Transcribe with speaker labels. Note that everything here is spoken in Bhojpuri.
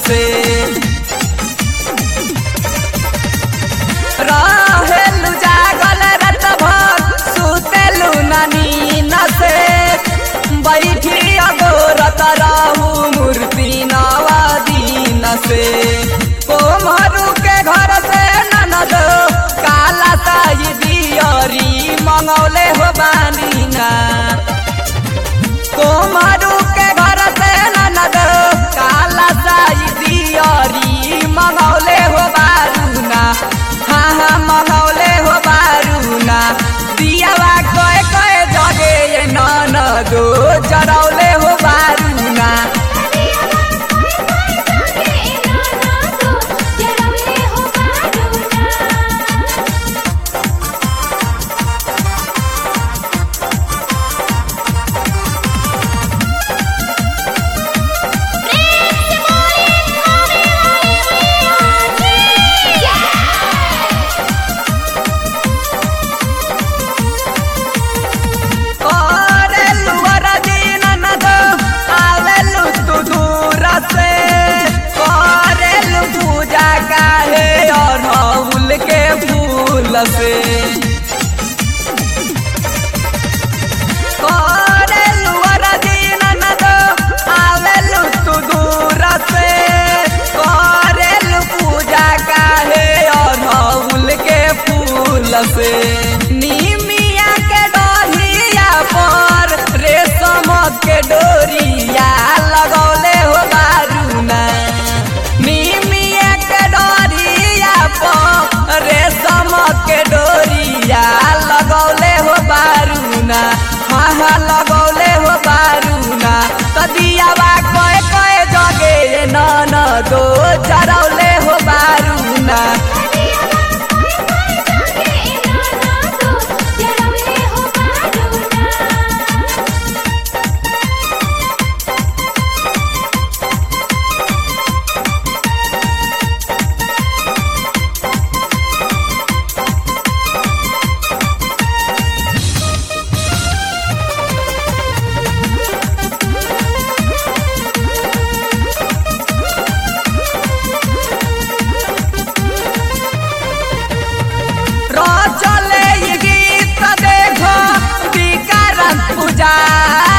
Speaker 1: से रहेलु जागल रात भर सुतेलु नानी न से बैठी अगोरत रहू मूर्ति नवा दिन से कोमरू के घर से ननद काला साई दियरी मंगौले हो बानीना कोमरू के घर से ननद काला साई दियरी मंगौले हो बारूना हाँ हाँ मंगौले हो बारूना दियावा कय कय जगे ये ननदो जरौले हो बारूना करेलु वरदी ननद आवेलु तू दूर से करेलु पूजा काहे अड़हुल के फूल से करेलु वरदी ननद आवेलु तू दूर से करेलु पूजा काहे अड़हुल के फूल से निमिया के डोरिया पर रेशम के डोरिया लगौले हो बारूना निमिया के डोरिया पर रेशम के डोरिया लगौले हो बारूना हाँ हाँ लगौले हो बारूना तदियावा कय कय जगे नन दो जरौले हो बारूना रचले ई गीत देखो विकरण पुजारी